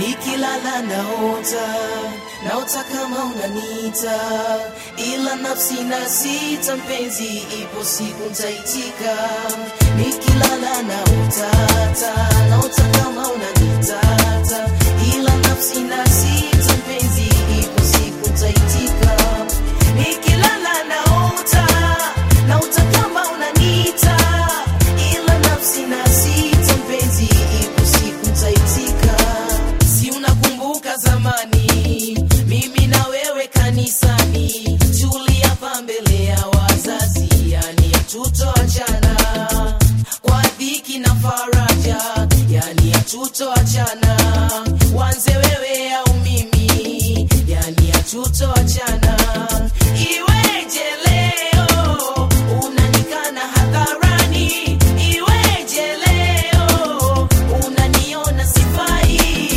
nikilala naota naota kama unanita ila nafsi na sita mpenzi ipo siku ntaitika nikilala naotata naota kama unanitata ila nafsi na sita mpenzi ipo siku ntaitika nikilala naota naota kama unanita ila nafsi na sita mpenzi ipo siku ntaitika si unakumbuka zamani mimi na wewe kanisani tuliapa mbele ya wazazi yani hatutoachana kwa dhiki na faraja yani hatutoachana wanze wewe au mimi yani hatutoachana iweje leo unanikana hadharani iweje leo unaniona sifai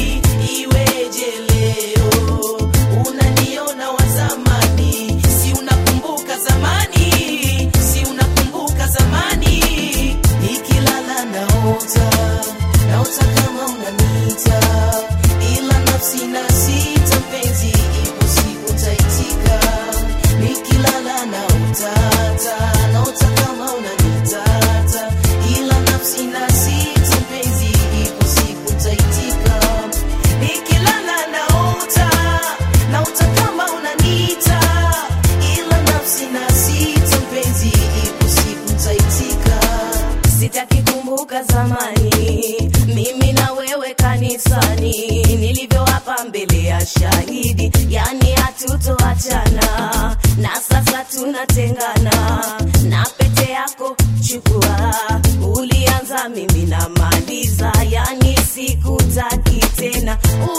iweje leo unaniona wa zamani si unakumbuka zamani si unakumbuka zamani nikilala naota naota kama unanita ila nafsi na sita mpenzi ipo siku ntaitika nikilala naotata naota kama unanitata ila nafsi na sita mpenzi ipo siku ntaitika nikilala naota naota kama unanita ila nafsi na sita mpenzi ipo siku ntaitika sitaki kumbuka zamani mimi na wewe kanisani nilivyoapa mbele ya shahidi yani hatutoachana na sasa tunatengana na pete yako chukua ulianza mimi na maliza yani sikutaki tena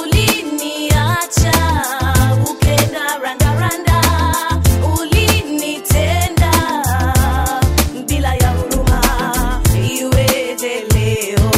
uliniacha ukenda randaranda ulinitenda bila ya huruma iweje leo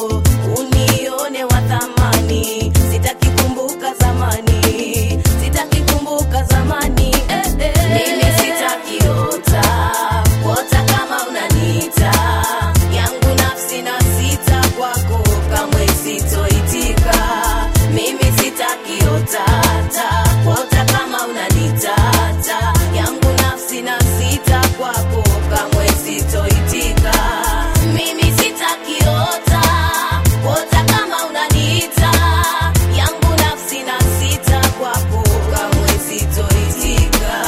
unione wa thamani sitaki kumbuka zamani sitaki kumbuka zamani eh, eh. mimi sitaki ota ota kama unanita yangu nafsi na sita kwako kamwe sitoitika mimi sitaki otata ota kama unanitata yangu nafsi na sita kwako kamwe sitoitika mimi sitaki ota ota kama unanita yangu nafsi na sita kwako kamwe sitoitika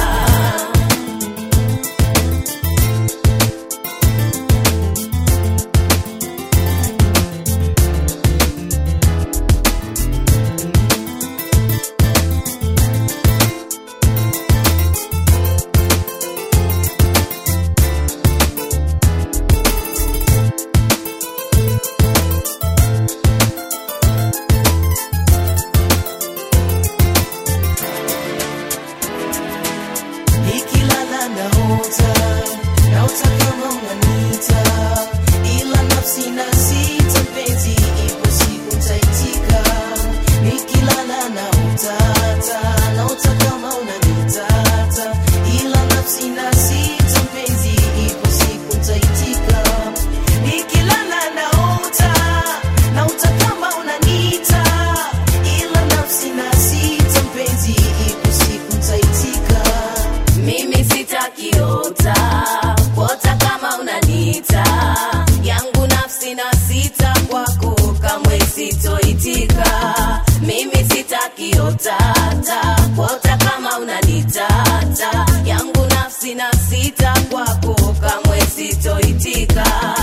nikilala naota naota kama unanita ila nafsi na sita mpenzi ipo siku ntaitika nikilala naotata naota kama unanitata ila nafsi na sita mpenzi ipo siku ntaitika nikilala naota naota kama unanita ila nafsi na sita mpenzi ipo siku ntaitika mimi sitakiota kuota kama unanita yangu nafsi na sita kwako kamwe sitoitika mimi sitakiotata kuota kama unanitata yangu nafsi na sita kwako kamwe sitoitika